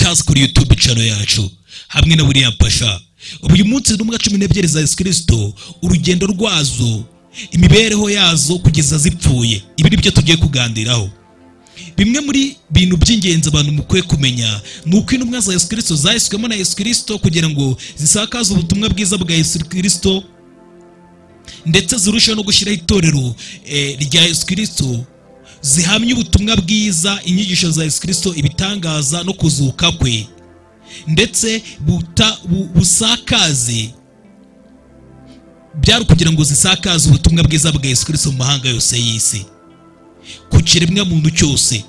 hasi kuri youtube channel yacu hamwe na william pasha uyu munsi intumwa cumi n'ebyiri za yesu kirisito urugendo rwazo imibereho yazo kugeza zipfuye ibi ni byo tugiye kuganiraho bimwe muri bintu by'ingenzi abantu mukwiye kumenya ni uko intumwa za yesu kirisito zahiswemo na yesu kirisito kugira ngo zisakaze ubutumwa bwiza bwa yesu kirisito ndetse zirusheho no gushyiraho itorero eh, rya yesu kirisito zihamya ubutumwa bwiza inyigisho za yesu kirisito ibitangaza no kuzuka kwe ndetse buta- bu- busakaze byari ukugira ngo zisakaze ubutumwa bwiza bwa yesu kirisito mu mahanga yose y'isi ku kiremwa muntu cyose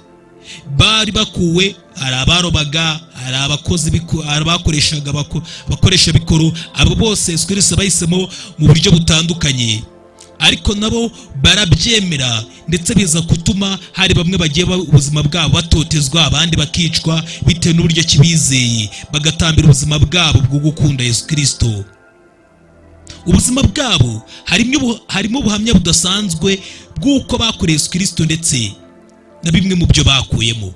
bari bakuwe hari abarobaga hari abakozi biko- hari abakoreshaga abako- abakoresha bikoro abo bose yesu kirisito bahisemo mu buryo butandukanye ariko nabo barabyemera ndetse biza gutuma hari bamwe bagiye ba- ubuzima bwabo batotezwa abandi bakicwa bitewe n'uburyo ki bizeye bagatambira ubuzima bwabo bwo gukunda yesu kirisito ubuzima bwabo harimo ubu- harimo ubuhamya budasanzwe bw'uko bakoreye yesu kirisito ndetse na bimwe mu byo bakuyemo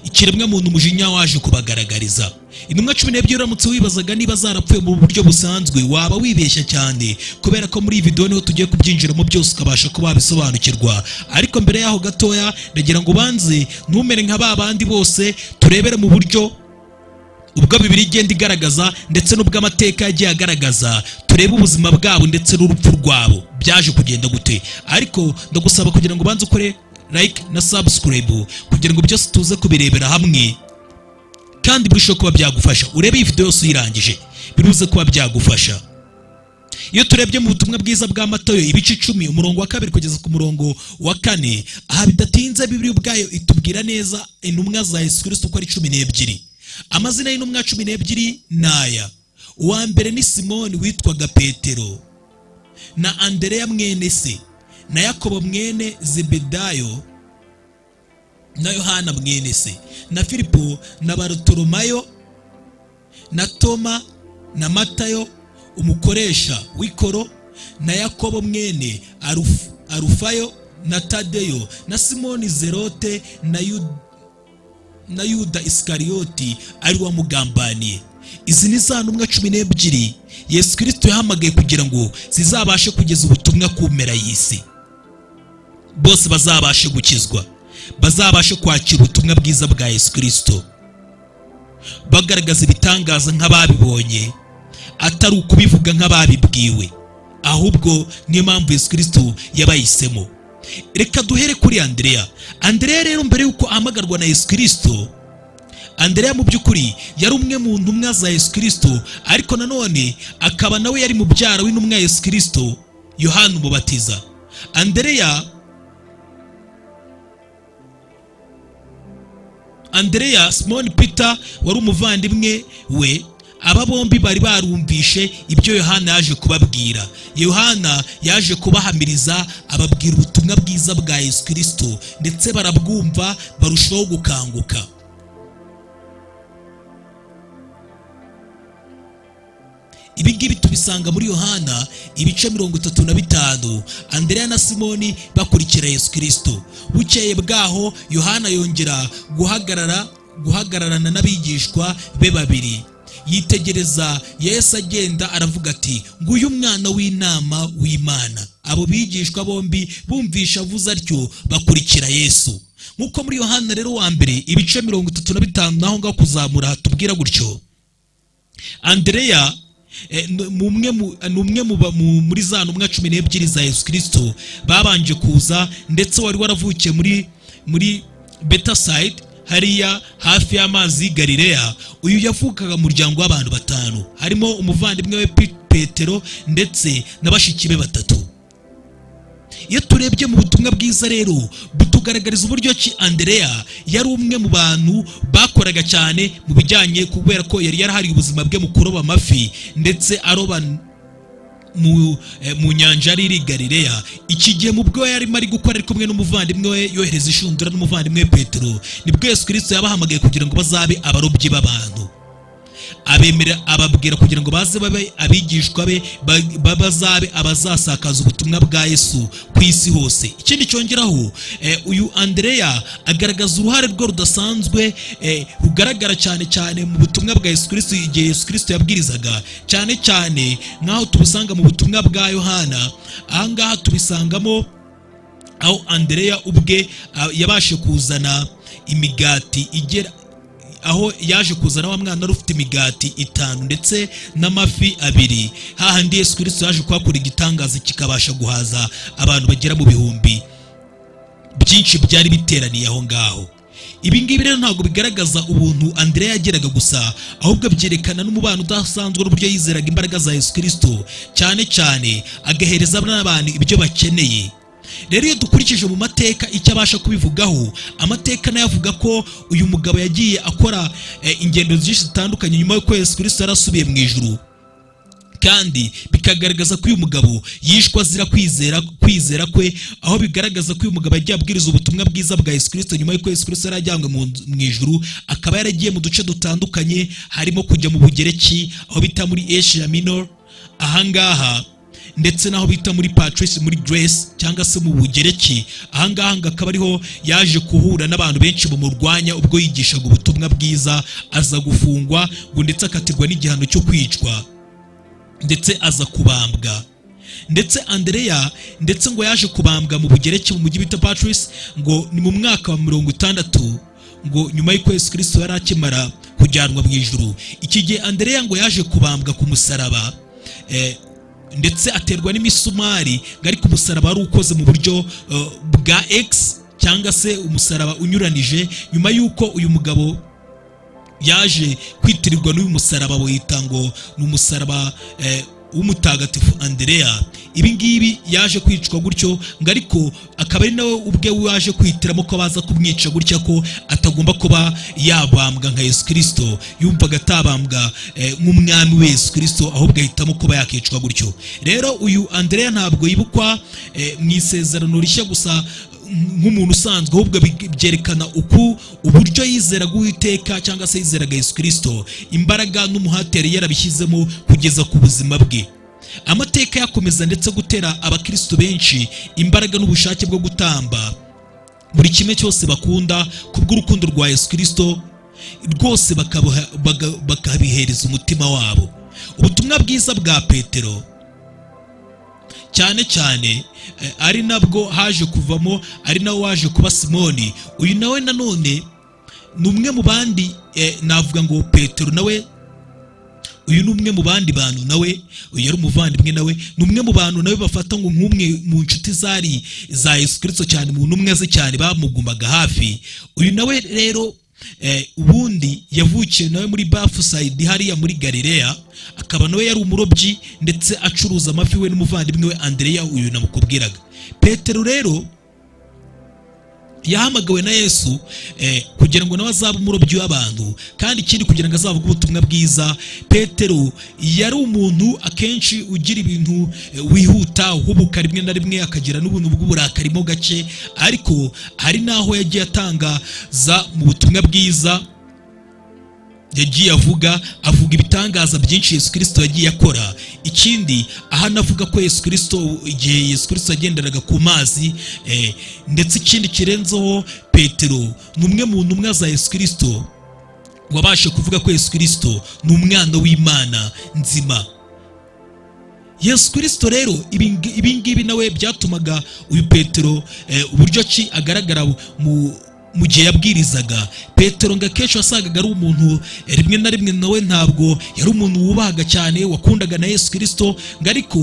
ikiremwa muntu umujinya waje kubagaragariza intumwa cumi n'ebyiri uramutse wibazaga niba zarapfuye mu buryo busanzwe waba wibeshya cyane kubera ko muri iyi videwo niho tugiye kubyinjiramo byose ukabasha kuba wabisobanukirwa ariko mbere yaho gatoya ndagira ngo ubanze ntumere nka ba bandi bose turebere mu buryo ubwo bibiri igenda igaragaza ndetse n'ubwo amateka yagiye agaragaza turebe ubuzima bwabo ndetse n'urupfu rwabo byaje kugenda gute ariko ndagusaba kugira ngo ubanze ukore like na subscribe kugira ngo byose tuze kubirebera hamwe kandi birusheho kuba byagufasha urebe iyi video yose uyirangije biruze kuba byagufasha iyo turebye mu butumwa bwiza bwa matayo ibice icumi umurongo wa kabiri kugeza ku murongo wa kane aha bidatinze bibiri ubwayo itubwira neza intumwa za yesu kirisito uko ari cumi n'ebyiri amazina y'intumwa cumi n'ebyiri ni aya uwa mbere ni simoni witwaga petero na andereya mwene se na yakobo mwene zebedayo na yohana mwene se na filipo na barutoromayo na toma na matayo umukoresha w'ikoro na yakobo mwene Arufu- arufayo na tadeyo na simoni zerote na yuda na yuda isikariyoti ari wamugambaniye izi ni za ntumwa cumi n'ebyiri yesu kirisito yahamagaye kugira ngo zizabashe kugeza ubutumwa ku mpera y'isi bose bazabashe gukizwa bazabashe kwakira ubutumwa bwiza bwa yesu kirisito bagaragaza ibitangaza nk'ababibonye atari ukubivuga nk'ababibwiwe ahubwo niyo mpamvu yesu kirisito yabahisemo reka duhere kuri andereya andereya rero mbere y'uko ahamagarwa na yesu kirisito andereya mu by'ukuri yari umwe mu ntumwa za yesu kirisito ariko nanone akaba nawe yari mubyara w'intumwa ya yesu kirisito yohana umubatiza andereya andereya simoni peter wari umuvandimwe we aba bombi bari barumvishe ibyo yohana yaje kubabwira yohana yaje kubahamiriza ababwira ubutumwa bwiza bwa yesu kirisito ndetse barabwumva barushaho gukanguka ibi ngibi tubisanga muri yohana ibice mirongo itatu na bitanu andereya na simoni bakurikira yesu kirisito bukeye bwaho yohana yongera guhagarara guhagararana n'abigishwa be babiri yitegereza yesu agenda aravuga ati nguyu umwana w'inama w'imana abo bigishwa bombi bumvisha avuze atyo bakurikira yesu nk'uko muri yohana rero wa mbere ibice mirongo itatu na bitanu naho ngaho kuzamura hatubwira gutyo andereya eh, ni umwe mu- ni umwe mu ba- mu- muri za ntumwa cumi n'ebyiri za yesu kirisito babanje kuza ndetse wari waravukiye muri muri betasayidi hariya hafi y'amazi y'i galileya uyu yavukaga mu muryango w'abantu batanu harimo umuvandimwe we Pe- petero ndetse na bashiki be batatu iyo turebye mu butumwa bwiza rero butugaragariza uburyo ki andereya yari umwe mu bantu bakoraga cyane mu bijyanye kubera ko yari yarahariye ubuzima bwe mu kuroba amafi ndetse aroba mu, eh, mu nyanja yari iri i galileya iki gihe mu bwo yarimo ari gukora ari kumwe n'umuvandimwe we yohereza inshundura n'umuvandimwe we petero nibwo yesu kirisito yabahamagaye kugira ngo bazabe abarobyi b'abantu abemera ababwira kugira ngo baze babe abigishwa be ba- ba- bazabe abazasakaza ubutumwa bwa yesu ku isi hose ikindi cyongeraho eh, uyu andereya agaragaza uruhare rwe rudasanzwe eh, rugaragara cyane cyane mu butumwa bwa yesu kirisito igihe yesu kirisito yabwirizaga cyane cyane nk'aho tubusanga mu butumwa bwa yohana ahangaha tubisangamo aho andereya ubwe ah, yabashe kuzana imigati igera aho yaje kuzana wa mwana wari ufite imigati itanu ndetse n'amafi abiri hahandi yesu kirisito yaje kuhakora igitangaza kikabasha guhaza abantu bagera mu bihumbi byinshi byari biteraniye aho ngaho ibi ngibi rero ntabwo bigaragaza ubuntu andereya yageraga gusa ahubwo byerekana n'umubano udasanzwe n'uburyo yizeraga imbaraga za yesu kirisito cyane cyane agahereza n'abantu ibyo bakeneye rero iyo dukurikije mu mateka icyo abasha kubivugaho amateka nayo avuga ko uyu mugabo yagiye akora eh, ingendo nyinshi zitandukanye nyuma y'uko yesu kirisito yari asubiye mu ijuru kandi bikagaragaza ko uyu mugabo yishwe azira kwizera kwizera kwe aho bigaragaza ko uyu mugabo yagiye abwiriza ubutumwa bwiza bwa yesu kirisito nyuma y'uko yesu kirisito yari ajyanywe mu nzu- mu ijuru akaba yaragiye mu duce dutandukanye harimo kujya mu bugereki aho bita muri asia minor ahangaha ndetse n'aho bita muri patrice muri grace cyangwa se mu bugereki ahangaha ngo akaba ariho yaje guhura n'abantu benshi bamurwanya ubwo yigishaga ubutumwa bwiza aza gufungwa ngo ndetse akatirwa n'igihano cyo kwicwa ndetse aza kubambwa ndetse andereya ndetse ngo yaje kubambwa mu bugereki mu mujyi bita patrice ngo ni mu mwaka wa mirongo itandatu ngo nyuma y'uko yesu kirisito yari akimara kujyanwa mu ijuru iki gihe andereya ngo yaje kubambwa ku musaraba eh, ndetse aterwa n'imisumari ngo ariko umusaraba wari ukoze mu buryo eh, bwa x cyangwa se umusaraba unyuranije nyuma y'uko uyu mugabo yaje kwitirirwa n'uyu musaraba wita ngo ni umusaraba eh, w'umutagatifu andereya ibi ngibi yaje kwicwa gutyo ngo ariko akaba ari nawe ubwe waje kwihitiramo ko baza kumwica gutya ko atagomba kuba yabambwa nka yesu kirisito yumvaga atabambwa eh, nk'umwami we yesu kirisito ahubwo ahitamo kuba yakicwa gutyo rero uyu andereya ntabwo yibukwa eh, mu isezerano rishya gusa nk'umuntu usanzwe ahubwo bi- byerekana uku uburyo yizeraga uwiteka cyangwa se yizeraga yesu kirisito imbaraga n'umuhate yari yarabishyizemo kugeza ku buzima bwe amateka yakomeza ndetse gutera abakristo benshi imbaraga n'ubushake bwo gutamba buri kimwe cyose bakunda kubw'urukundo rwa yesu kirisito rwose bakabuha- baga- bakabihereza umutima wabo ubutumwa bwiza bwa petero cyane cyane eh, ari nabwo haje kuvamo ari nawe waje kuba simoni uyu nawe nanone ni umwe mu bandi eh, navuga ngo petero nawe uyu ni umwe mu bandi bantu nawe uyu yari umuvandimwe nawe ni umwe mu bantu nawe bafata ngo nk'umwe mu nshuti zari za yesu kirisito cyane mu ntumwa ze cyane bamugumaga hafi uyu nawe rero eh, ubundi yavukiye nawe muri bafusayidi hariya muri galileya akaba nawe yari umurobyi ndetse acuruza amafi we n'umuvandimwe we andereya uyu namukubwiraga petero rero yahamagawe na yesu eh, kugira ngo nawe azabe umurobyi w'abantu kandi ikindi kugira ngo azavuge ubutumwa bwiza petero yari umuntu akenshi ugira ibintu eh, wihuta uhubuka rimwe na rimwe akagira n'ubuntu bw'uburakari mo gake ariko hari n'aho yagiye atangaza mu butumwa bwiza yagiye avuga avuga ibitangaza byinshi yesu kirisito yagiye akora ikindi aha anavuga ko yesu kirisito igihe yesu kirisito yagenderaga ku mazi eh, ndetse ikindi kirenzeho petero ni umwe mu ntumwa za yesu kirisito wabashe kuvuga ko yesu kirisito ni umwana w'imana nzima yesu kirisito rero ibi ngi- ibi ngibi nawe byatumaga uyu petero eh, uburyo ki agaragara mu mu gihe yabwirizaga petero ngo akenshi wasangaga ari umuntu eh, rimwe na rimwe nawe ntabwo yari umuntu wubahaga cyane wakundaga na yesu kirisito ngo ariko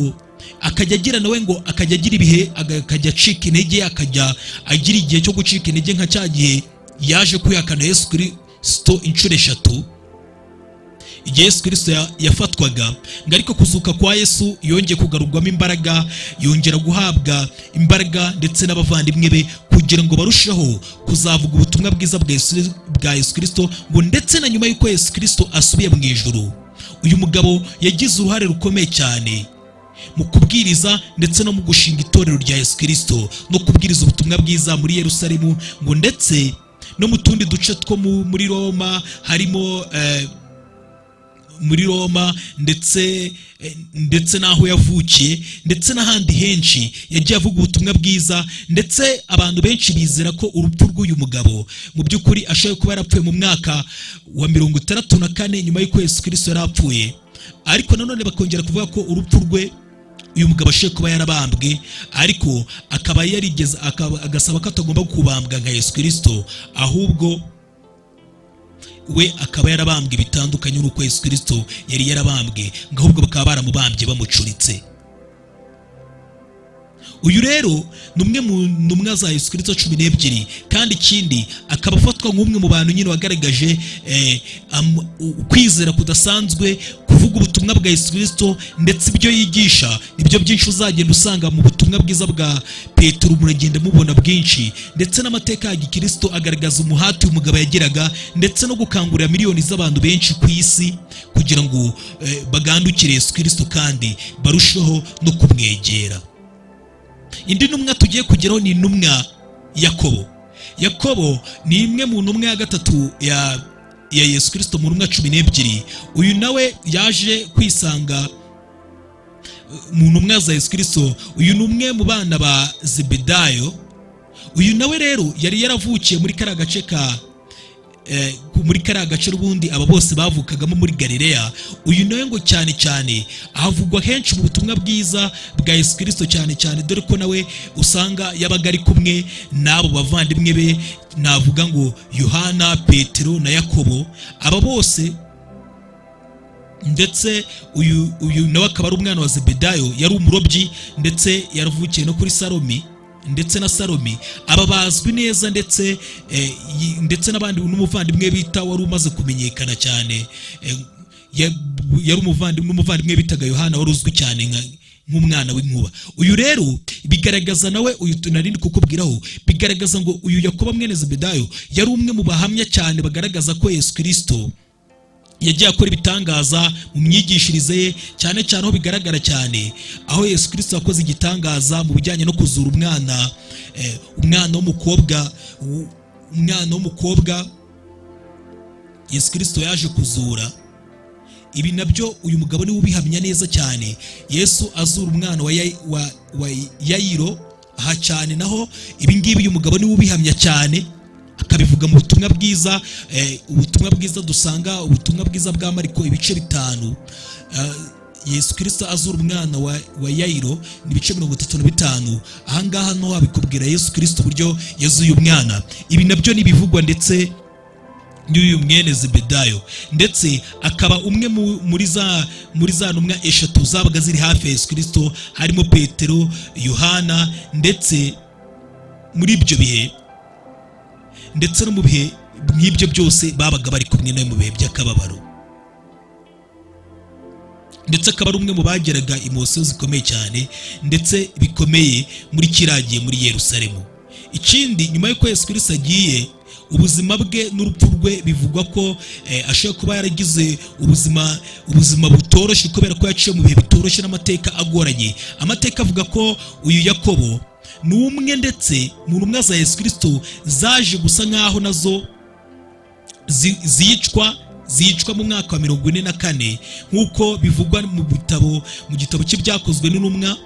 akajya agira nawe ngo akajya agira ibihe aga- akajya acika intege akajya agira igihe cyo gucika intege nka cya gihe yaje kwihakana yesu kirisito inshuro eshatu igihe yesu kirisito ya- yafatwaga ngo ariko kuzuka kwa yesu yongeye kugarurwamo imbaraga yongera guhabwa imbaraga ndetse n'abavandimwe be kugira ngo barusheho kuzavuga ubutumwa bwiza bwa Yesu- bwa yesu kirisito ngo ndetse na nyuma y'uko yesu kirisito asubiye mu ijuru uyu mugabo yagize uruhare rukomeye cyane mu kubwiriza ndetse no mu gushinga itorero rya yesu kirisito no kubwiriza ubutumwa bwiza muri yerusalemu ngo ndetse no mu tundi duce two mu- muri roma harimo eh, muri roma ndetse eh, ndetse n'aho yavukiye ndetse n'ahandi henshi yagiye avuga ubutumwa bwiza ndetse abantu benshi bizera ko urupfu rw'uyu mugabo mu by'ukuri ashoboye kuba yarapfuye mu mwaka wa mirongo itandatu na kane nyuma y'uko yesu kirisito yari apfuye ariko nanone bakongera kuvuga ko urupfu rwe uyu mugabo ashoboye kuba yarabambwe ariko akaba yarigeze akaba- agasaba ko atagomba kubambwa nka yesu kirisito ahubwo we akaba yarabambwe bitandukanye n'uko yesu kirisito yari yarabambwe ngo ahubwo bakaba baramubambye bamucuritse uyu rero ni umwe mu ntumwa za yesu kirisito cumi n'ebyiri kandi ikindi akaba afatwa nk'umwe mu bantu nyine wagaragaje eh, am- u- kwizera kudasanzwe kuvuga ubutumwa bwa yesu kirisito ndetse ibyo yigisha nibyo byinshi uzagenda usanga mu butumwa bwiza bwa petero muragenda mubona bwinshi ndetse n'amateka ya gikristo agaragaza umuhati uyu mugabo yagiraga ndetse no gukangurira miliyoni z'abantu benshi ku isi kugira ngo eh, bagandukire yesu kirisito kandi barusheho no kumwegera indi ntumwa tugiye kugeraho ni intumwa yakobo yakobo ni imwe mu ntumwa ya gatatu ya ya yesu kirisito mu ntumwa cumi n'ebyiri uyu nawe yaje kwisanga mu ntumwa za yesu kirisito uyu ni umwe mu bana ba zebedayo uyu nawe rero yari yaravukiye muri kariya gace ka eh, muri kariya gace ubundi aba bose bavukagamo muri galileya uyu nawe ngo cyane cyane havugwa henshi mu butumwa bwiza bwa yesu kirisito cyane cyane dore ko nawe usanga yabaga ari kumwe n'abo bavandimwe be navuga ngo yohana petero na yakobo aba bose ndetse uyu uyu nawe akaba ari umwana wa zebedayo yari umurobyi ndetse yaravukiye no kuri salomi ndetse na salomi aba bazwi neza ndetse eh, yi- ndetse n'abandi n'umuvandimwe bita wari umaze kumenyekana cyane eh, ya- yari umuvandimwe n'umuvandimwe bitaga yohana wari uzwi cyane nka nk'umwana w'inkuba uyu rero bigaragaza nawe uyu tunarindi kukubwiraho bigaragaza ngo uyu yakoba mwene zebedayo yari umwe mu bahamya cyane bagaragaza ko yesu kirisito yagiye akora ibitangaza mu myigishirize ye cyane cyane aho bigaragara cyane aho yesu kirisito yakoze igitangaza mu bijyanye no kuzura umwana eh, umwana w'umukobwa u- umwana w'umukobwa yesu kirisito yaje kuzura ibi nabyo uyu mugabo niwe ubihamya neza cyane yesu azura umwana wa, Yai- wa, wa yayiro aha cyane naho ibi ngibi uyu mugabo niwe ubihamya cyane akabivuga mu butumwa bwiza eh, ubutumwa bwiza dusanga ubutumwa bwiza bwa mariko ibice bitanu Eh, yesu kirisito azura umwana wa, wa yayiro ni ibice mirongo itatu na bitanu ahangaha naho habikubwira yesu kirisito uburyo yazuye umwana ibi nabyo n'ibivugwa ndetse n'uyu mwene zebedayo ndetse akaba umwe mu- muri za muri za ntumwa eshatu zabaga ziri hafi ya yesu kirisito harimo petero yohana ndetse muri ibyo bihe ndetse no mu bihe nk'ibyo byose babaga bari kumwe nawe mu bihe by'akababaro ndetse akaba ari umwe mu bageraga imosiyo zikomeye cyane ndetse bikomeye muri kiragiye muri yerusalemu ikindi nyuma y'uko yesu kirisito agiye ubuzima bwe n'urupfu rwe bivugwa ko eh, ashobora kuba yaragize ubuzima ubuzima butoroshye kubera ko yaciye mu bihe bitoroshye n'amateka agoranye amateka avuga ko uyu yakobo ni umwe ndetse mu ntumwa za yesu kirisito zaje gusa nk'aho nazo zi- zicwa zicwa mu mwaka wa mirongo ine na kane nk'uko bivugwa mu bitabo mu gitabo cy'ibyakozwe n'intumwa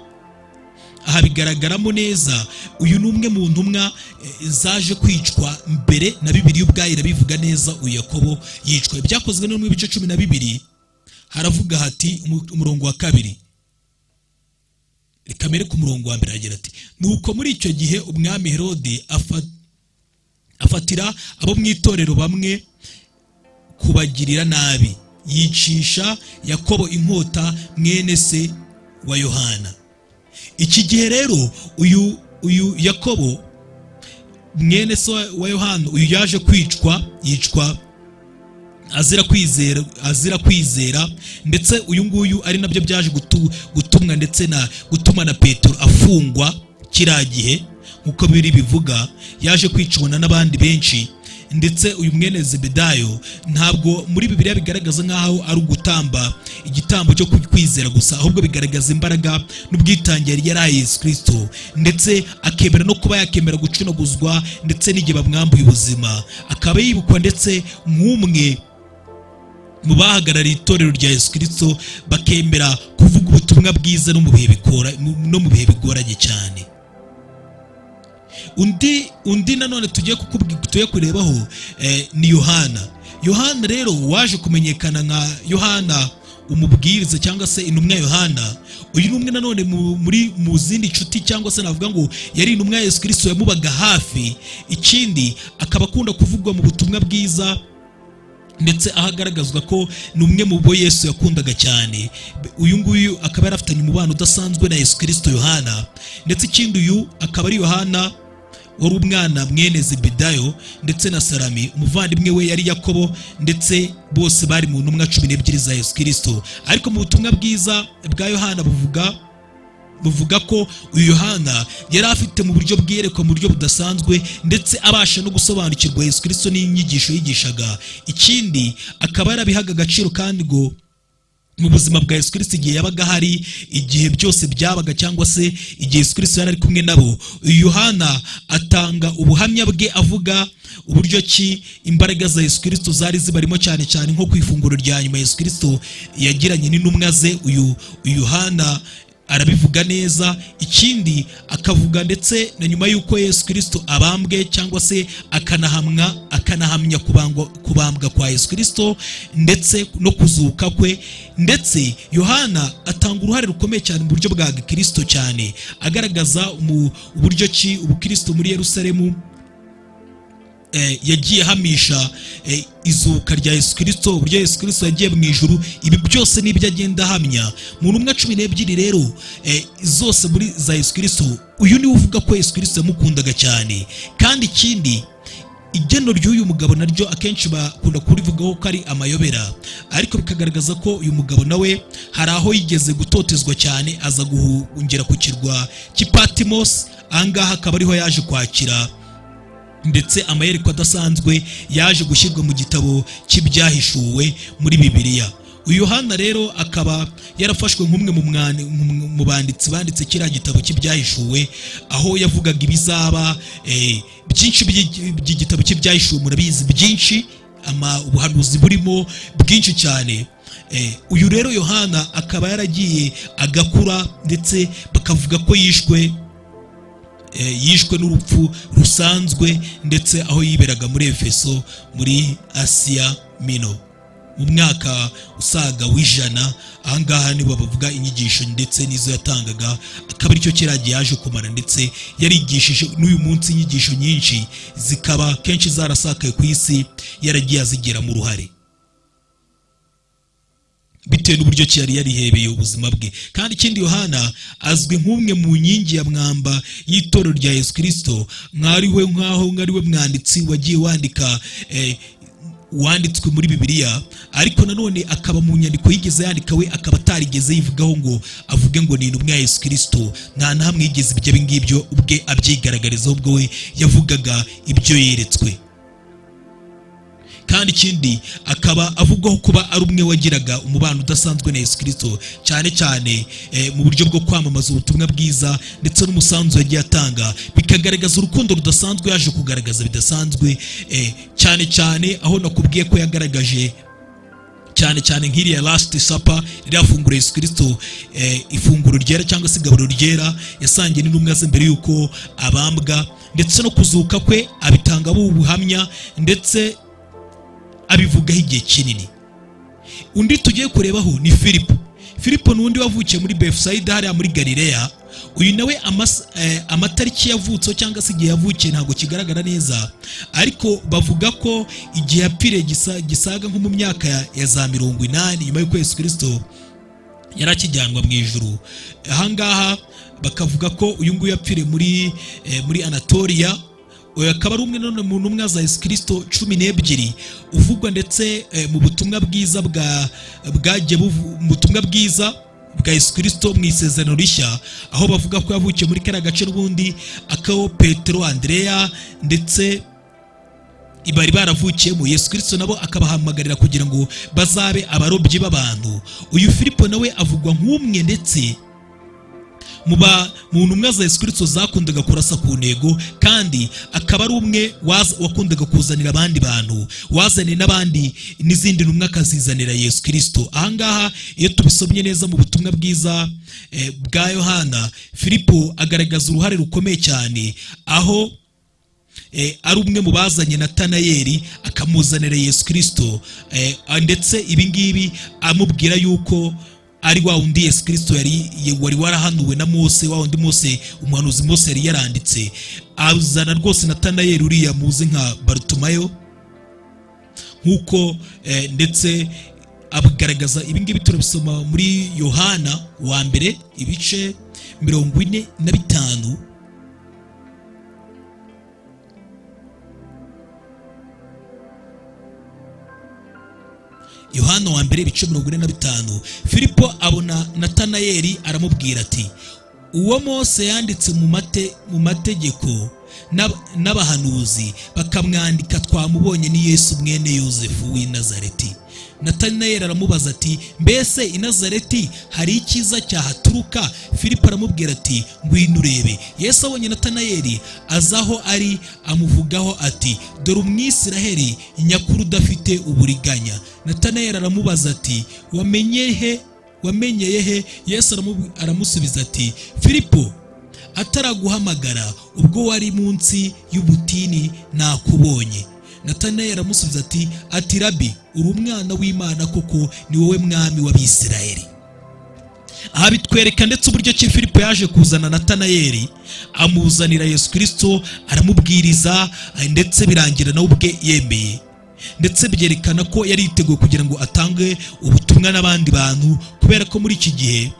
aha bigaragaramo neza uyu ni umwe mu ntumwa eh, zaje kwicwa mbere na bibiri ubwayo irabivuga neza uyu yakobo yicwa ibyakozwe n'intumwa ibice cumi na bibiri haravuga hati umu- umurongo wa kabiri kamere ku murongo wa mbere hagira ati nuko muri icyo gihe umwami herode afata afatira abo mu itorero bamwe kubagirira nabi yicisha yakobo inkota mwene se wa yohana iki gihe rero uyu uyu yakobo mwene se wa- wa yohana uyu yaje kwicwa yicwa azira kwizera azira kwizera ndetse uyu nguyu ari nabyo byaje gutu- gutumwa ndetse na gutuma na petero afungwa kiriya gihe nk'uko biri bivuga yaje kwicana n'abandi benshi ndetse uyu mwene zebedayo ntabwo muri bibiliya bigaragaza nk'aho ari ugutamba igitambo cyo kwizera gusa ahubwo bigaragaza imbaraga n'ubwitange yari yaraye yesu kirisito ndetse akemera no kuba yakemera gucunaguzwa ndetse n'igihe bamwambuye ubuzima akaba yibukwa ndetse nk'umwe mu bahagarariye itorero rya yesu kirisito bakemera kuvuga ubutumwa bwiza no mu bihe bikora no mu bihe bigoranye cyane undi undi nanone tugiye tuye kurebaho ni yohana yohana rero waje kumenyekana nka yohana umubwiriza cyangwa se intumwa yohana uyu ni umwe nanone muri mu zindi nshuti cyangwa se navuga ngo yari intumwa yesu kirisito yamubaga hafi ikindi akaba akunda kuvugwa mu butumwa bwiza ndetse aho agaragazwa ko ni umwe mu bo yesu yakundaga cyane uyu nguyu akaba yarafitanye umubano udasanzwe na yesu kirisito yohana ndetse ikindi uyu akaba ari yohana wari umwana mwene zibedayo ndetse na salami umuvandimwe we yari yakobo ndetse bose bari mu ntumwa cumi n'ebyiri za yesu kirisito ariko mu butumwa bwiza bwa yohana buvuga buvuga ko uyu yohana yari afite mu buryo bwerekwa mu buryo budasanzwe ndetse abasha no gusobanukirwa yesu kirisito n'inyigisho yigishaga ikindi akaba yarabihaga agaciro kandi ngo mu buzima bwa yesu kirisito igihe yabaga hari igihe byose byabaga cyangwa se igihe yesu kirisito yari ari kumwe nabo yohana atanga ubuhamya bwe avuga uburyo ki imbaraga za yesu kirisito zari zibarimo cyane cyane nko ku ifunguro rya nyuma yesu kirisito yagiranye n'intumwa ze uyu yohana arabivuga neza ikindi akavuga ndetse na nyuma y'uko yesu kirisito abambwe cyangwa se akanahamwa akanahamya kubambwa kwa yesu kirisito ndetse no kuzuka kwe ndetse yohana atanga uruhare rukomeye cyane mu buryo bwa gikirisito cyane agaragaza uburyo ki ubukirisito muri yerusalemu yagiye ahamisha izuka rya yesu kirisito uburyo yesu kirisito yagiye mu ijuru ibi byose n'ibyo agenda ahamya mu ntumwa cumi n'ebyiri rero zose muri za yesu kirisito uyu niwe uvuga ko yesu kirisito yamukundaga cyane kandi ikindi igeno ry'uyu mugabo naryo akenshi bakunda kurivugaho ko ari amayobera ariko bikagaragaza ko uyu mugabo nawe hari aho yigeze gutotezwa cyane aza guhungira ku kirwa cy'ipatimosi ahangaha akaba ariho yaje kwakira ndetse amayerekwa adasanzwe yaje gushyirwa mu gitabo cy'ibyahishuwe muri bibiliya uyu yohana rero akaba yarafashwe nk'umwe mu banditsi banditse kiriya gitabo cy'ibyahishuwe aho yavugaga ibizaba byinshi by'igitabo cy'ibyahishuwe murabizi byinshi ubuhanuzi burimo bwinshi cyane uyu rero yohana akaba yaragiye agakura ndetse bakavuga ko yishwe yishwe n'urupfu rusanzwe ndetse aho yiberaga muri efeso muri asiya mino mu mwaka usaga w'ijana ahangaha nibo bavuga inyigisho ndetse n'izo yatangaga akaba aricyo kiragiye yaje kumara ndetse yarigishije n'uyu munsi inyigisho nyinshi zikaba kenshi zarasakaye ku isi yaragiye azigiramo uruhare bitewe n'uburyo ki yari yarihebeye ubuzima bwe kandi ikindi yohana azwi nk'umwe mu nkingi ya mwamba y'itorero rya yesu kirisito mwariwe nk'aho mwariwe mwanditsi wagiye wandika wanditswe muri bibiliya ariko nanone akaba mu nyandiko yigeze yandika we akaba atarigeze yivugaho ngo avuge ngo ni intumwa ya yesu kirisito nta na hamwe yigeze ibyo ngibyo ubwe abyigaragarizaho ubwo we yavugaga ibyo yeretswe kandi ikindi akaba avugwaho kuba ari umwe wagiraga umubano udasanzwe na yesu kirisito cyane cyane mu buryo bwo kwamamaza ubutumwa bwiza ndetse n'umusanzu yagiye atanga bikagaragaza urukundo rudasanzwe yaje kugaragaza bidasanzwe cyane cyane aho nakubwiye ko yagaragaje cyane cyane nk'iriya lasiti sapa ririya funguro yesu kirisito ifunguro ryera cyangwa se igaburo ryera yasangiye n'intumwa ze mbere y'uko abambwa ndetse no kuzuka kwe abitanga ubuhamya ndetse abivugaho igihe kinini undi tugiye kurebaho ni filipo filipo ni undi wavukiye muri befusayida hariya muri galileya uyu nawe amatariki yavutseho cyangwa se igihe yavukiye ntabwo kigaragara neza ariko bavuga ko igihe yapfiriye gisaga nko mu myaka ya za mirongo inani nyuma y'uko Yesu kirisito yari akijyanwa mu ijoro ahangaha bakavuga ko uyu nguyu yapfiriye muri anatoriya uyu akaba ari umwe none mu ntumwa za yesu kirisito cumi n'ebyiri uvugwa ndetse mu butumwa bwiza bwa bwagiye mu butumwa bwiza bwa yesu kirisito mu isezerano rishya aho bavuga ko yavukiye muri kariya gace n'ubundi akaho petero andereya ndetse bari baravukiyemo yesu kirisito nabo akabahamagarira kugira ngo bazabe abarobyi b'abantu uyu filipo nawe avugwa nk'umwe ndetse mu ba- mu ntumwa za yesu kirisito zakundaga kurasa ku ntego kandi akaba ari umwe waza- wakundaga kuzanira abandi bantu wazaniye n'abandi n'izindi ntumwa akazizanira yesu kirisito ahangaha iyo tubisomye neza mu butumwa bwiza eh, bwa yohana filipo agaragaza uruhare rukomeye cyane aho eh, ari umwe mu bazanye natanayeli akamuzanira yesu kirisito eh, ah, ndetse ibi ngibi amubwira yuko ari wa wundi yesu kirisito yari ye- wari warahanuwe na mose wa wundi mose umuhanuzi mose yari yaranditse azana rwose natanayeli uriya muzi nka barutumayo nk'uko eh, ndetse agaragaza ibi ngibi turabisoma muri yohana wa mbere ibice mirongo ine na bitanu yohana wa mbere ibice mirongo ine na bitanu filipo abona natanayeli aramubwira ati uwo mose yanditse mu mate mu mategeko n'ab- n'abahanuzi bakamwandika twamubonye ni yesu mwene yosefu w'i nazareti natanayeli aramubaza ati mbese i nazareti hari icyiza cyahaturuka filipo aramubwira ati ngwino urebe yesu abonye natanayeli aza aho ari amuvugaho ati dore umwisiraheli nyakuru udafite uburiganya natanayeli aramubaza ati wamenye he wamenyeye he yesu aramu- aramusubiza ati filipo ataraguhamagara ubwo wari munsi y'ubutini nakubonye natanayeli aramusubiza ati ati rabi uri umwana w'imana koko ni wowe mwami w'abisirayeli aha bitwereka ndetse uburyo ki filipo yaje kuzana natanayeli amuzanira yesu kirisito aramubwiriza ndetse birangira nawe ubwe yemeye ndetse byerekana ko yari yiteguye kugira ngo atange ubutumwa n'abandi bantu kubera ko muri iki gihe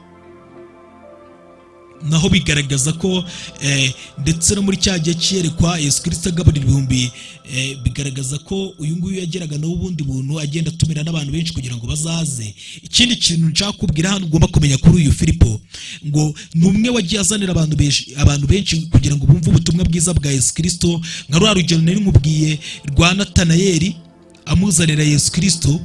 naho bigaragaza ko eh, ndetse no muri cya gihe cyerekwa yesu kirisito agaburira ibihumbi eh, bigaragaza ko uyu nguyu yageraga n'ubundi buntu agenda atumira n'abantu benshi kugira ngo bazaze ikindi kintu nshaka kubwira hano ugomba kumenya kuri uyu filipo ngo ni umwe wagiye azanira abantu benshi abantu benshi kugira ngo bumve ubutumwa bwiza bwa yesu kirisito nka rwa rugero nari nkubwiye rwa natanayeli amuzanira yesu kirisito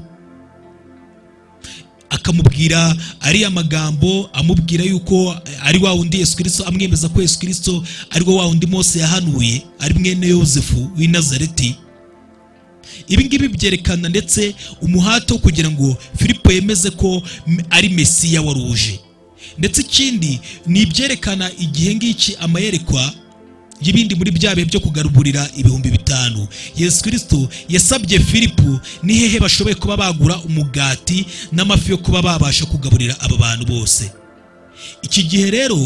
akamubwira ariya magambo amubwira yuko ari wa wundi yesu kirisito amwemeza ko yesu kirisito ari wo wa wundi mose yahanuye ari mwene yosefu w'i nazareti ibi ngibi byerekana ndetse umuhate wo kugira ngo filipo yemeze ko m- ari mesiya wari uje ndetse ikindi ni ibyerekana igihe ngiki amayerekwa y'ibindi muri bya bihe byo kugaruburira ibihumbi bitanu yesu kirisito yasabye filipo ni hehe bashoboye kuba bagura umugati n'amafi yo kuba babasha kugaburira aba bantu bose iki gihe rero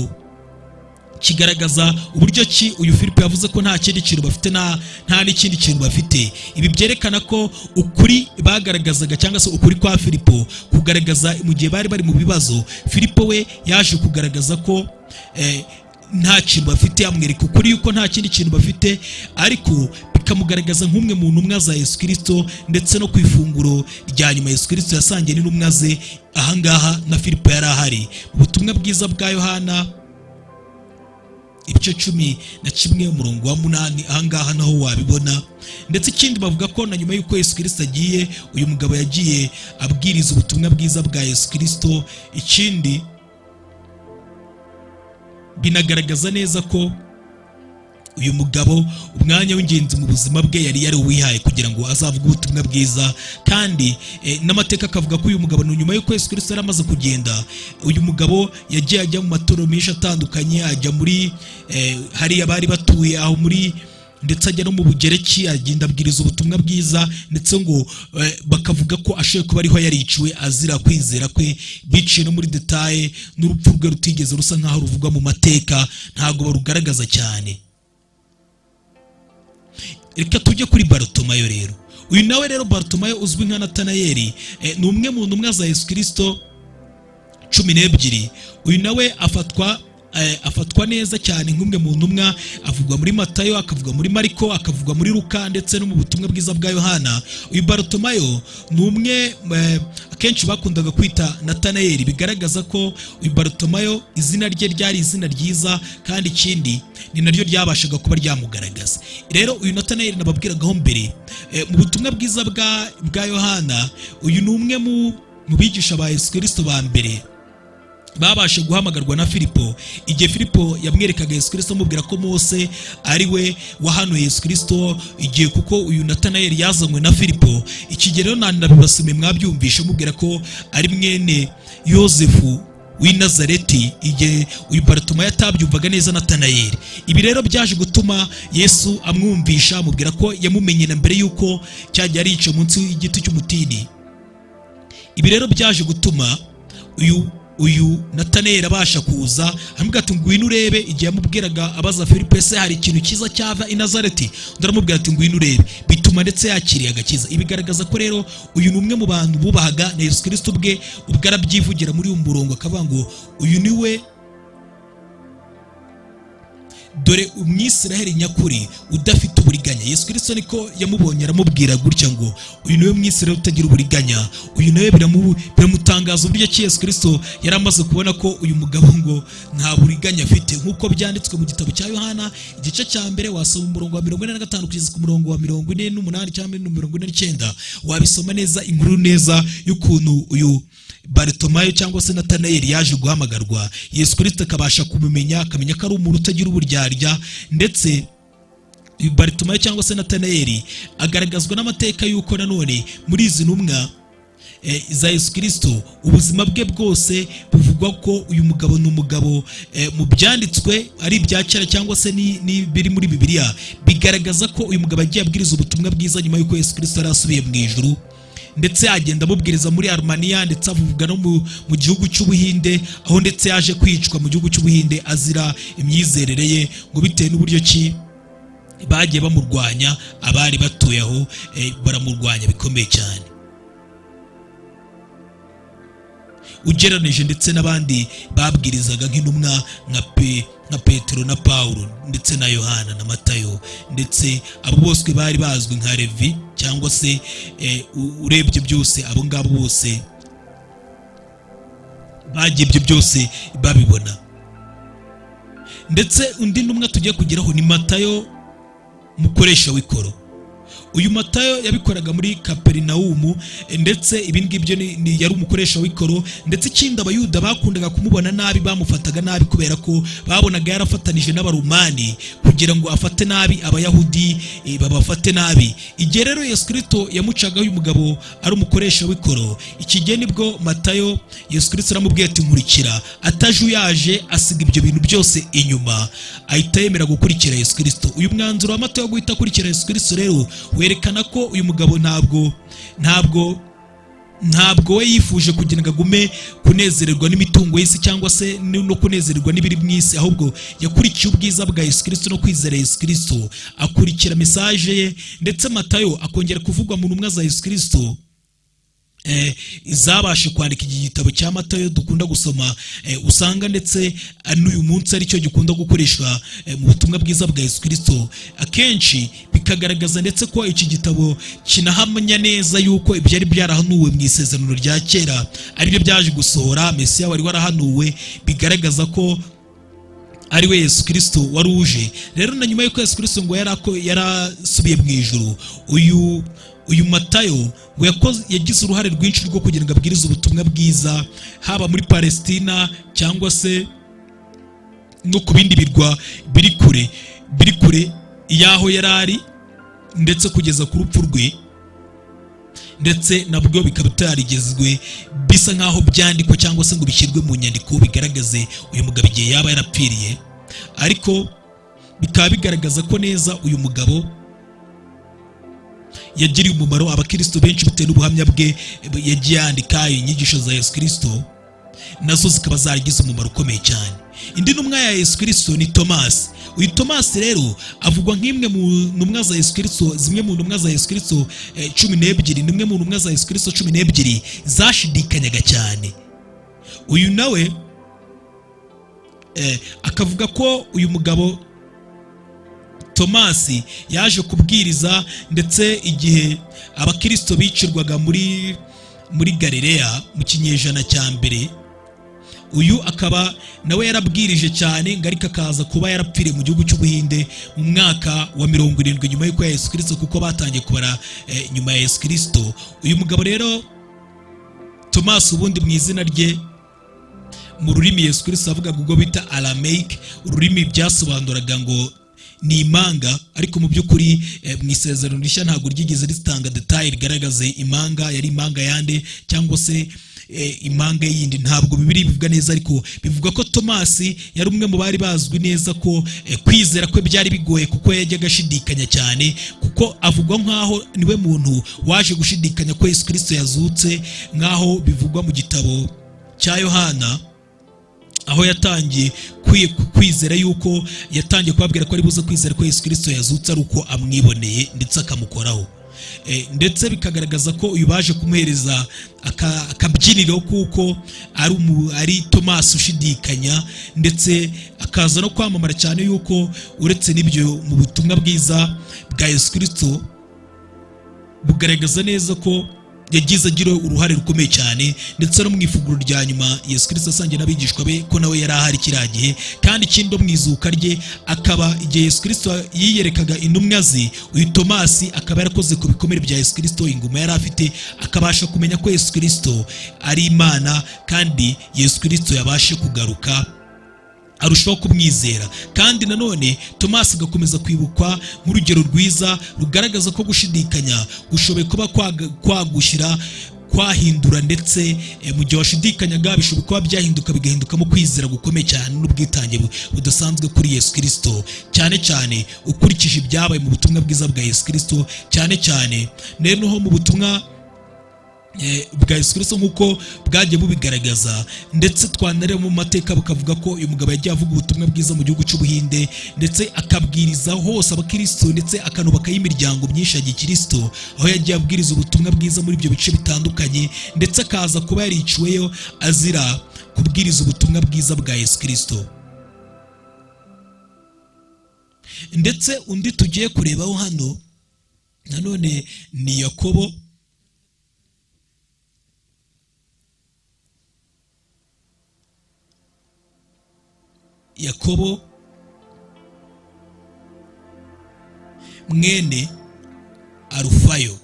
kigaragaza uburyo ki uyu filipo yavuze ko nta kindi kintu bafite nta nta n'ikindi kintu bafite ibi byerekana ko ukuri bagaragazaga cyangwa se ukuri kwa filipo kugaragaza mu gihe bari bari mu bibazo filipo we yaje kugaragaza ko eh, nta kintu bafite amwereka ukuri yuko nta kindi kintu bafite ariko bikamugaragaza nk'umwe mu ntumwa za yesu kirisito ndetse no ku ifunguro rya nyuma yesu kirisito yasangiye n'intumwa ze ahangaha na filipo yari ahari ubutumwa bwiza bwa yohana ibice cumi na kimwe umurongo wa munani ahangaha naho wabibona ndetse ikindi bavuga ko na nyuma y'uko yesu kirisito agiye uyu mugabo yagiye abwiriza ubutumwa bwiza bwa yesu kirisito ikindi binagaragaza neza ko uyu mugabo umwanya w'ingenzi mu buzima bwe yari yari wihaye kugira ngo azavuge ubutumwa bwiza kandi eh, n'amateka akavuga ko uyu mugabo ni nyuma y'uko yesu kirisito yari amaze kugenda uyu mugabo yagiye ajya mu matorero menshi atandukanye ajya muri eh, hariya bari batuye aho muri ndetse ajya no mu bugereki agenda abwiriza ubutumwa bwiza ndetse ngo eh, bakavuga ko ashoboye kuba ariho yariciwe azira kwizera kwe biciye no muri detaye n'urupfu rwe rutigeze rusa nk'aho ruvugwa mu mateka ntabwo barugaragaza cyane reka tujye kuri barutomayo rero uyu nawe rero barutomayo uzwi nka natanayeli eh, ni umwe mu ntumwa za yesu kirisito cumi n'ebyiri uyu nawe afatwa eh, afatwa neza cyane nk'umwe mu ntumwa avugwa muri matayo akavugwa muri mariko akavugwa muri luka ndetse no mu butumwa bwiza bwa yohana uyu barutomayo ni umwe eh, akenshi bakundaga kwita natanayeli bigaragaza ko uyu barutomayo izina rye ryari izina ryiza kandi ikindi ni naryo ryabashaga kuba ryamugaragaza rero uyu natanayeli nababwiragaho mbere eh, mu butumwa bwiza bwa bwa yohana uyu ni umwe mu mu bigisha ba yesu kirisito ba mbere babasha guhamagarwa na filipo igihe filipo yamwerekaga yesu kirisito amubwira ko mose ari we wahanuye yesu kirisito igihe kuko uyu natanayeli yazanywe na filipo iki gihe rero nandi nabibasume mwabyumvishe mubwira ko ari mwene yosefu w'i nazareti igihe uyu baratuma yatabyumvaga neza natanayeli ibi rero byaje gutuma yesu amwumvisha amubwira ko yamumenye na mbere y'uko cyajya arica munsi y'igiti cy'umutini ibi rero byaje gutuma uyu uyu nataneri abasha kuza aramubwira ati ngwino urebe igihe yamubwiraga abaza filipe se hari ikintu cyiza cyava i nazareti undi aramubwira ati ngwino urebe bituma ndetse yakiriye agakiza ibigaragaza ko rero uyu ni umwe mu bantu bubahaga na yesu kirisito ubwe ubwo arabyivugira muri uyu murongo akavuga ngo uyu ni we dore umwisiraheli nyakuri udafite uburiganya yesu kirisito niko yamubonye aramubwira gutya ngo uyu niwe mwisiraheli utagira uburiganya uyu nawe biramu- biramutangaza uburyo ki yesu kirisito yari amaze kubona ko uyu mugabo ngo nta buriganya afite nk'uko byanditswe mu gitabo cya yohana igice cya mbere wasoma umurongo wa mirongo ine na gatanu kugeza ku murongo wa mirongo ine n'umunani cyangwa mirongo ine n'icyenda wabisoma neza inkuru neza y'ukuntu uyu baritomayo cyangwa se natanayeli yaje guhamagarwa yesu kirisito akabasha kumumenya akamenya ko ari umuntu utagira uburyarya ndetse uyu baritomayo cyangwa se natanayeli agaragazwa n'amateka y'uko nanone muri izi ntumwa eh, za yesu kirisito ubuzima bwe bwose buvugwa ko uyu mugabo ni umugabo eh, mu byanditswe ari ibya kera cyangwa se ni- ni biri muri bibiliya bigaragaza ko uyu mugabo agiye abwiriza ubutumwa bwiza nyuma y'uko yesu kirisito yari asubiye mu ijuru ndetse agenda amubwiriza muri arumaniya ndetse avuga no mu, mu gihugu cy'ubuhinde aho ndetse yaje kwicwa mu gihugu cy'ubuhinde azira imyizerere ye ngo bitewe n'uburyo ki bagiye bamurwanya abari batuye aho eh, baramurwanya bikomeye cyane ugereranije ndetse n'abandi babwirizaga nk'intumwa nka pe nka petero na paulo ndetse na yohana na matayo ndetse abo bose bari bazwi nka levi cyangwa se eh, u- urebye byose abo ngabo bose bagiye ibyo byose babibona ndetse undi ntumwa tugiye kugeraho ni matayo mukoresha w'ikoro uyu matayo yabikoraga muri kaperinawumu eh, ndetse ibi ngibyo ni- ni- yari umukoresha w'ikoro ndetse ikindi abayuda bakundaga kumubona nabi bamufataga nabi kubera ko babonaga yarafatanije n'abarumani kugira ngo afate nabi abayahudi eh, babafate nabi igihe rero yesu kirisito yamucagaho uyu mugabo ari umukoresha w'ikoro iki gihe nibwo matayo yesu kirisito aramubwiye ati nkurikira atajuyaje asiga ibyo bintu byose inyuma ahita yemera gukurikira yesu kirisito uyu mwanzuro wa matayo wo guhita akurikira yesu kirisito rero werekana ko uyu mugabo ntabwo ntabwo ntabwo we yifuje kugira ngo agume kunezererwa n'imitungo y'isi cyangwa se ni- no kunezererwa n'ibiri mu isi ahubwo yakurikiye ubwiza bwa yesu kirisito no kwizera yesu kirisito akurikira mesaje ye ndetse matayo akongera kuvugwa mu ntumwa za yesu kirisito eh, zabashe kwandika iki gitabo cya matayo dukunda gusoma eh, usanga ndetse eh, n'uyu munsi aricyo gikunda gukoreshwa eh, mu butumwa bwiza bwa yesu kirisito akenshi bikagaragaza ndetse ko iki gitabo kinahamya neza yuko ibyari byarahanuwe mu isezerano rya kera aribyo byaje gusohora mesiya wari warahanuwe bigaragaza ko ari we yesu kirisito wari uje rero na nyuma y'uko yesu kirisito ngo yari ako- yarasubiye mu ijuru uyu uyu matayo ngo yakoze- yagize uruhare rwinshi rwo kugira ngo abwirize ubutumwa bwiza haba muri palesitina cyangwa se no ku bindi birwa biri kure biri kure y'aho yari ari ndetse kugeza ku rupfu rwe ndetse nabwo bikaba bitarigezwe bisa nk'aho byandikwa cyangwa se ngo bishyirwe mu nyandiko bigaragaze uyu mugabo igihe yaba yarapfiriye ariko bikaba bigaragaza ko neza uyu mugabo yagiriye umumaro abakristo benshi bitewe n'ubuhamya bwe yagiye yandika inyigisho za yesu kirisito nazo zikaba zaragize umumaro ukomeye cyane indi ntumwa ya yesu kirisito ni tomasi uyu tomasi rero avugwa nk'imwe mu ntumwa za yesu kirisito zimwe mu ntumwa za yesu kirisito eh, cumi n'ebyiri nimwe mu ntumwa za yesu kirisito cumi n'ebyiri zashidikanyaga cyane uyu nawe eh, akavuga ko uyu mugabo tomasi yaje kubwiriza ndetse igihe abakirisito bicirwaga muri muri galileya mu kinyejana cya mbere uyu akaba nawe yarabwirije cyane ngo ariko akaza kuba yarapfiriye mu gihugu cy'ubuhinde mu mwaka wa mirongo irindwi nyuma y'uko ya yesu kirisito kuko batangiye kubara eh, nyuma ya yesu kirisito uyu mugabo rero tomasi ubundi mu izina rye mu rurimi yesu kirisito avuga mu bwo bita arameyike ururimi byasobanuraga ngo ni imanga ariko mu by'ukuri eh, mu isezerano rishya ntabwo ryigeze ritanga detaye rigaragaze imanga yari imanga yande cyangwa se eh, imanga yindi ntabwo bibiri bivuga neza ariko bivuga ko tomasi yari umwe mu bari bazwi neza ko eh, kwizera kwe byari bigoye kuko yajyaga ashidikanya cyane kuko avugwa nk'aho niwe muntu waje gushidikanya ko yesu kirisito yazutse nk'aho bivugwa mu gitabo cya yohana aho yatangiye kwi- kwizera yuko yatangiye kubabwira ko ari buze kwizera ko yesu kirisito yazutse ari uko amwiboneye ndetse akamukoraho Eh, ndetse bikagaragaza ko uyu baje kumuhereza aka- akabyiniro kuko ari umu- ari tomasi ushidikanya ndetse akaza no kwamamara cyane yuko uretse n'ibyo mu butumwa bwiza bwa yesu kirisito bugaragaza neza ko yagize agira uruhare rukomeye cyane ndetse no mu ifunguro rya nyuma yesu kirisito asangiye n'abigishwa be ko nawe yari ahari kiriya gihe kandi ikindi no mu izuka rye akaba igihe yesu kirisito yiyerekaga intumwa ze uyu tomasi akaba yarakoze ku bikomere bya yesu kirisito inguma yari afite akabasha kumenya ko yesu kirisito ari imana kandi yesu kirisito yabashe kugaruka arushaho kumwizera kandi nanone tomasi agakomeza kwibukwa nk'urugero rwiza rugaragaza ko gushidikanya gushoboye kuba kwaga- kwagushyira kwahindura ndetse eh, mu gihe washidikanyaga bishobora kuba byahinduka bigahindukamo kwizera gukomeye cyane n'ubwitange bu- budasanzwe kuri yesu kirisito cyane cyane ukurikije ibyabaye mu butumwa bwiza bwa yesu kirisito cyane cyane noneho mu butumwa eh, bwa yesu kirisito nk'uko bwagiye bubigaragaza ndetse twanareba mu mateka bakavuga ko uyu mugabo yagiye avuga ubutumwa bwiza mu gihugu cy'ubuhinde ndetse akabwiriza hose abakristo ndetse akanubakayo imiryango myinshi ya gikristo aho yagiye abwiriza ubutumwa bwiza muri ibyo bice bitandukanye ndetse akaza kuba yariciweyo azira kubwiriza ubutumwa bwiza bwa yesu kirisito ndetse undi tugiye kurebaho hano nanone ni yakobo yakobo mwene arufayo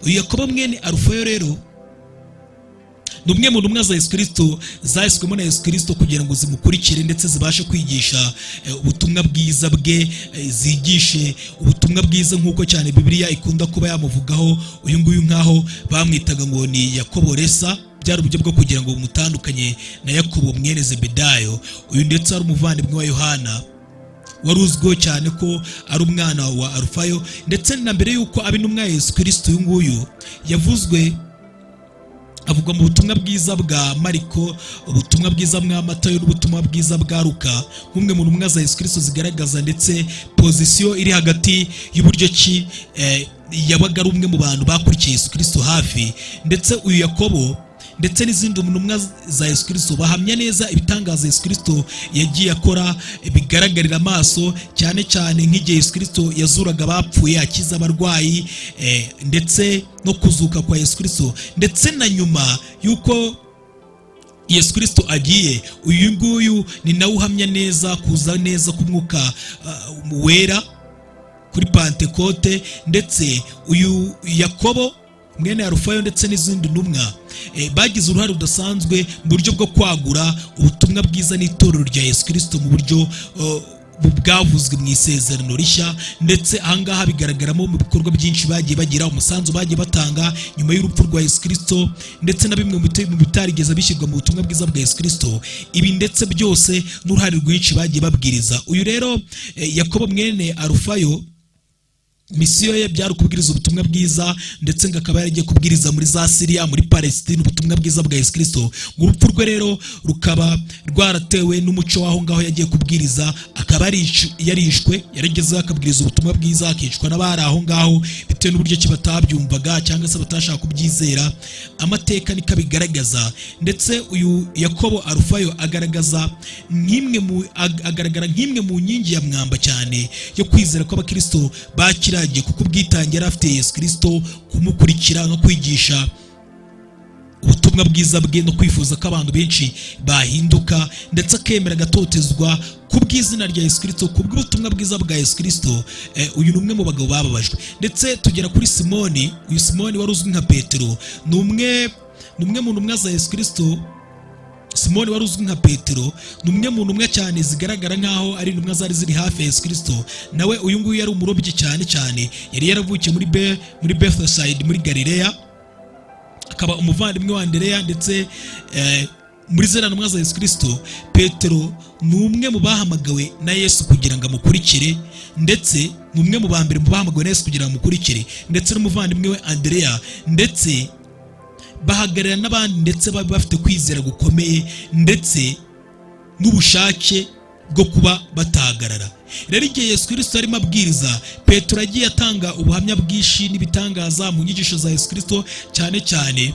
uyu yakobo mwene arufayo rero ni umwe mu ntumwa za yesu kirisito zahiswemo na yesu kirisito kugira ngo zimukurikire ndetse zibashe kwigisha eh, ubutumwa bwiza bwe eh, zigishe ubutumwa bwiza nk'uko cyane bibiliya ikunda kuba yamuvugaho uyu nguyu nk'aho bamwitaga ngo ni yakobo resa byari uburyo bwo kugira ngo bumutandukanye na yakobo mwene zebedayo uyu ndetse ari umuvandimwe wa yohana wari uzwiho cyane ko ari umwana wa arufayo ndetse na mbere y'uko aba intumwa ya yesu kirisito uyu nguyu yavuzwe avugwa mu butumwa bwiza bwa mariko ubutumwa bwiza bwa matayo n'ubutumwa bwiza bwa ruka nk'umwe mu ntumwa za yesu kirisito zigaragaza ndetse pozisiyo iri hagati y'uburyo ki eh, yabaga ari umwe mu bantu bakurikiye yesu kirisito hafi ndetse uyu yakobo ndetse n'izindi ntumwa za yesu kirisito bahamya neza ibitangaza yesu kirisito yagiye akora eh, bigaragarira amaso cyane cyane nk'igihe yesu kirisito yazuraga abapfuye akiza abarwayi eh, ndetse no kuzuka kwa yesu kirisito ndetse na nyuma y'uko yesu kirisito agiye uyu nguyu ni nawe uhamya neza kuza neza k'umwuka ah, wera kuri pantekote ndetse uyu yakobo mwene ya rufayo ndetse n'izindi ntumwa eh, bagize uruhare rudasanzwe mu buryo bwo kwagura ubutumwa bwiza n'itorero rya yesu kirisito mu buryo eh, bu- bwavuzwe mu isezerano rishya ndetse ahangaha bigaragaramo mu bikorwa byinshi bagiye bagira umusanzu bagiye batanga nyuma y'urupfu rwa yesu kirisito ndetse na bimwe mu bita- mu bitarigeze bishyirwa mu butumwa bwiza bwa yesu kirisito ibi ndetse byose n'uruhare rwinshi bagiye babwiriza uyu rero eh, yakobo mwene arufayo misiyo ye byari ukubwiriza ubutumwa bwiza ndetse ngo akaba yaragiye kubwiriza muri za siriya muri palesitine ubutumwa bwiza bwa yesu kirisito urupfu rwe rero rukaba rwaratewe n'umuco w'aho ngaho yagiye kubwiriza akaba yarish- yarishwe yaragezeho akabwiriza ubutumwa bwiza akicwa n'abari aho ngaho bitewe n'uburyo ki batabyumvaga cyangwa se batashaka kubyizera amateka niko abigaragaza ndetse uyu yakobo arufayo agaragaza nk'imwe mu ag- agaragara nk'imwe mu nkingi ya mwamba cyane yo kwizera kw'abakristo bakiragiye kuko ubwitange yari afitiye yesu kirisito kumukurikira no kwigisha ubutumwa bwiza bwe no kwifuza ko abantu benshi bahinduka ndetse akemera agatotezwa ku bw'izina rya yesu kirisito ku bw'ubutumwa bwiza bwa yesu kirisito eh, uyu ni umwe mu bagabo bababajwe ndetse tugera kuri simoni uyu simoni wari uzwi nka petero ni umwe ni umwe mu ntumwa za yesu kirisito simoni wari uzwi nka petero ni umwe mu ntumwa cyane zigaragara nk'aho ari intumwa zari ziri hafi ya yesu kirisito nawe uyu nguyu yari umurobyi cyane cyane yari yaravukiye muri be muri bethesayidi muri galileya akaba umuvandimwe wa andereya ndetse eh, muri zera ntumwa za yesu kirisito petero ni umwe mu bahamagawe na yesu kugira ngo amukurikire ndetse ni umwe mu ba mbere mu bahamagawe na yesu kugira ngo amukurikire ndetse n'umuvandimwe we andereya ndetse bahagarara n'abandi ndetse baba bafite kwizera gukomeye ndetse n'ubushake bwo kuba batahagarara rero igihe yesu kirisito arimo abwiriza petero agiye atanga ubuhamya bwinshi n'ibitangaza mu nyigisho za yesu kirisito cyane cyane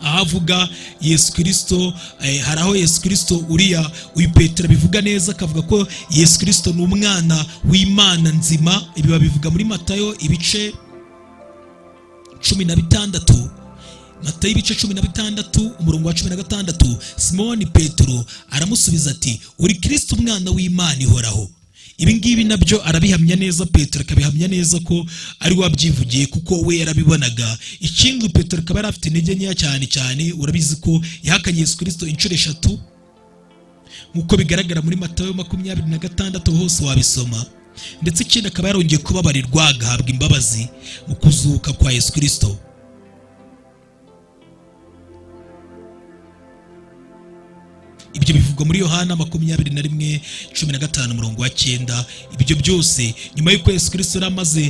ahavuga yesu kirisito eh, hari aho yesu kirisito uriya uyu petero abivuga neza akavuga ko yesu kirisito ni umwana w'imana nzima ibi babivuga muri matayo ibice cumi na bitandatu matayo ibice cumi na bitandatu umurongo wa cumi na gatandatu simoni petero aramusubiza ati uri kirisito umwana w'imana ihoraho ibi ngibi nabyo arabihamya neza petero akabihamya neza ko ari we wabyivugiye kuko we yarabibonaga ikindi petero akaba yari afite intege nkeya cyane cyane urabizi ko yahakanye yesu kirisito inshuro eshatu nk'uko bigaragara muri matayo makumyabiri na gatandatu hose wabisoma ndetse ikindi akaba yarongeye kubabarirwa agahabwa imbabazi mu kuzuka kwa yesu kirisito ibyo bivugwa muri yohana makumyabiri na rimwe cumi na gatanu umurongo wa cyenda ibyo byose nyuma y'uko yesu kirisito yari amaze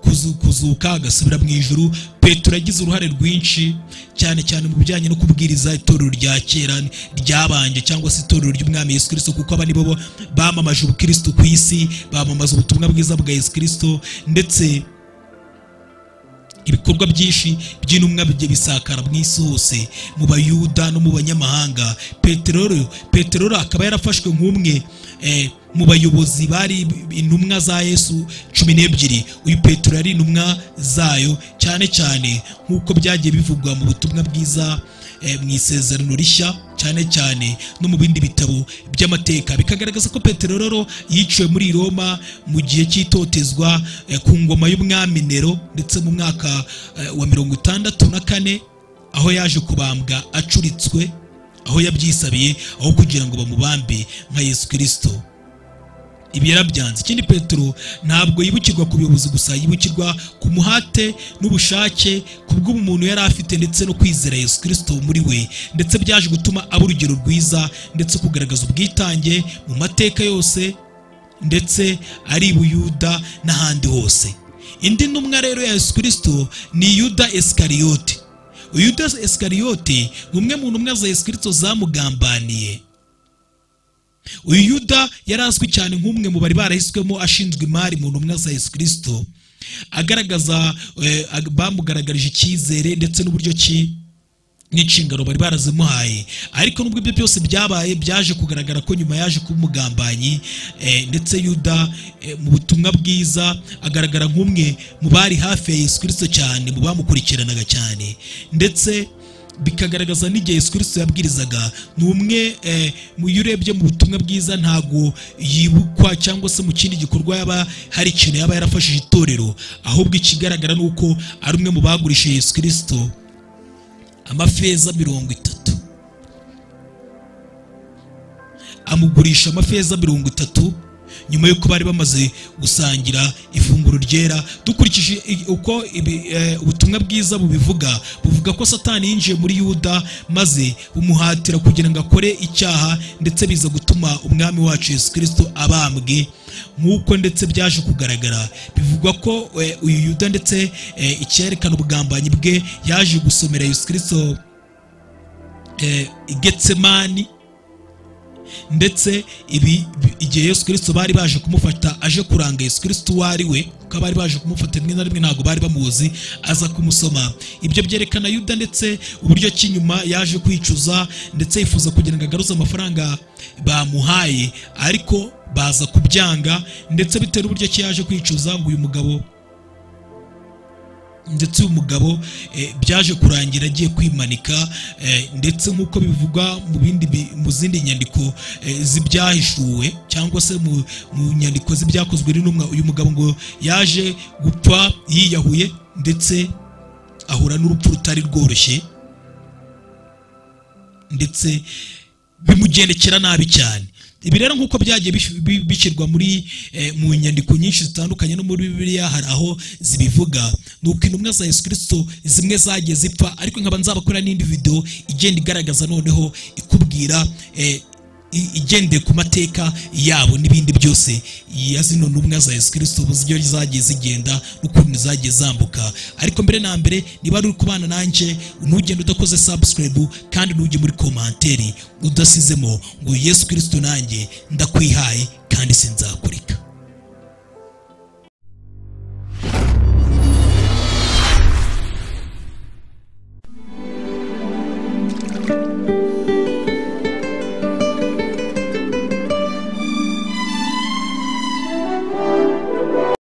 kuzu- kuzuka agasubira mu ijuru petero yagize uruhare rwinshi cyane cyane mu bijyanye no kubwiriza itorero rya kera ryabanje cyangwa se itorero ry'umwami yesu kirisito kuko aba nibo bo bamamaje ubukristo ku isi bamamaza ubutumwa bwiza bwa yesu kirisito ndetse ibikorwa byinshi by'intumwa bijya bisakara mu isi hose mu bayuda no mu banyamahanga peteroli peteroli akaba yarafashwe nk'umwe eh, mu bayobozi bari intumwa za yesu cumi n'ebyiri uyu petero yari intumwa zayo cyane cyane nk'uko byagiye bivugwa mu butumwa bwiza eh, mu isezerano rishya cyane cyane no mu bindi bitabo by'amateka bikagaragaza ko petero rero yiciwe muri roma mu gihe cy'itotezwa eh, ku ngoma y'umwami nero ndetse mu mwaka eh, wa mirongo itandatu na kane aho yaje kubambwa acuritswe aho yabyisabiye aho kugira ngo bamubambe nka yesu kirisito ibi yarabyanze ikindi petero ntabwo yibukirwa ku buyobozi gusa yibukirwa ku muhate n'ubushake ku bw'umuntu yari afite ndetse no kwizera yesu kirisito muri we ndetse byaje gutuma aba urugero rwiza ndetse kugaragaza ubwitange mu mateka yose ndetse ari i buyuda n'ahandi hose indi ntumwa rero ya yesu kirisito ni yuda esikariyote yuda esikariyote ni umwe mu ntumwa za yesu kirisito zamugambaniye uyu yuda yari azwi cyane nk'umwe mu bari barahiswemo ashinzwe imari mu ntumwa za yesu kirisito agaragaza eh, ag- bamugaragarije icyizere ndetse n'uburyo ki n'inshingano bari barazimuhaye ariko nubwo ibyo byose byabaye byaje kugaragara ko nyuma yaje kuba umugambanyi eh, ndetse yuda eh, mu butumwa bwiza agaragara nk'umwe mu bari hafi ya yesu kirisito cyane mu bamukurikiranaga cyane ndetse bikagaragaza n'igihe yesu kirisito yabwirizaga ni umwe eh, mu iyo urebye mu butumwa bwiza ntabwo yibukwa cyangwa se mu kindi gikorwa yaba hari ikintu yaba yarafashije itorero ahubwo ikigaragara ni uko ari umwe mu bagurishije yesu kirisito amafeza mirongo itatu amugurisha amafeza mirongo itatu nyuma y'uko bari bamaze gusangira ifunguro ryera dukurikije i- uko ibi- eh, ubutumwa bwiza bubivuga buvuga ko satani yinjiye muri yuda maze bumuhatira kugira ngo akore icyaha ndetse biza gutuma umwami wacu yesu kirisito abambwe nk'uko ndetse byaje kugaragara bivugwa ko eh, uyu yuda ndetse eh, icyerekana ubugambanyi bwe yaje gusomera yesu kirisito eh, i getsemani ndetse ibi bi- igihe yesu kirisito bari baje kumufata aje kuranga yesu kirisito uwo ari we kuko abari baje kumufata rimwe na rimwe ntabwo bari bamuzi aza kumusoma ibyo byerekana yuda ndetse uburyo ki nyuma yaje kwicuza ndetse yifuza kugira ngo agaruze amafaranga bamuhaye ariko baza kubyanga ndetse bitewe n'uburyo ki yaje kwicuza ngo uyu mugabo ndetse uyu mugabo eh, byaje kurangira agiye kwimanika eh, ndetse nk'uko bivugwa mu bindi bi- mu zindi nyandiko eh, z'ibyahishuwe cyangwa se mu mu nyandiko z'ibyakozwe n'intumwa uyu mugabo ngo yaje gupfa yiyahuye ndetse ahura n'urupfu rutari rworoshye ndetse bimugendekera nabi cyane ibi rero nk'uko byagiye bish- bi- bishyirwa muri eh, mu nyandiko nyinshi zitandukanye no muri bibiliya hari aho zibivuga ni uko intumwa za yesu kirisito zimwe zagiye zipfa ariko nkaba nzabakora n'indi video igenda igaragaza noneho ikubwira eh, i- igendeye ku mateka yabo n'ibindi byose ya zino ntumwa za yesu kirisito uburyo zagiye zigenda n'ukuntu zagiye zambuka ariko mbere na mbere niba ari uri kubana nanjye ntugende udakoze subscribe kandi ntujye muri komanteri udasizemo ngo yesu kirisito nanjye ndakwihaye kandi sinzakureka